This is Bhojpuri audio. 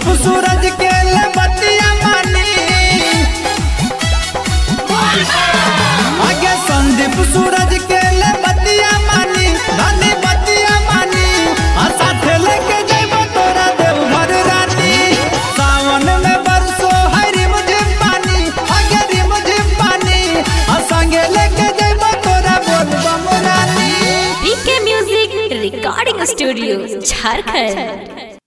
सूरज के ले बतिया मानी आगे संदीप सूरज के ले बतिया मानी धनी बतिया मानी आ साथे लेके जइबो तोरा देवघर रानी सावन में बरसो हरी मुझे पानी आगे री मुझे पानी आ संगे लेके जइबो तोरा Bolbam Rani PK music recording studio Jharkhand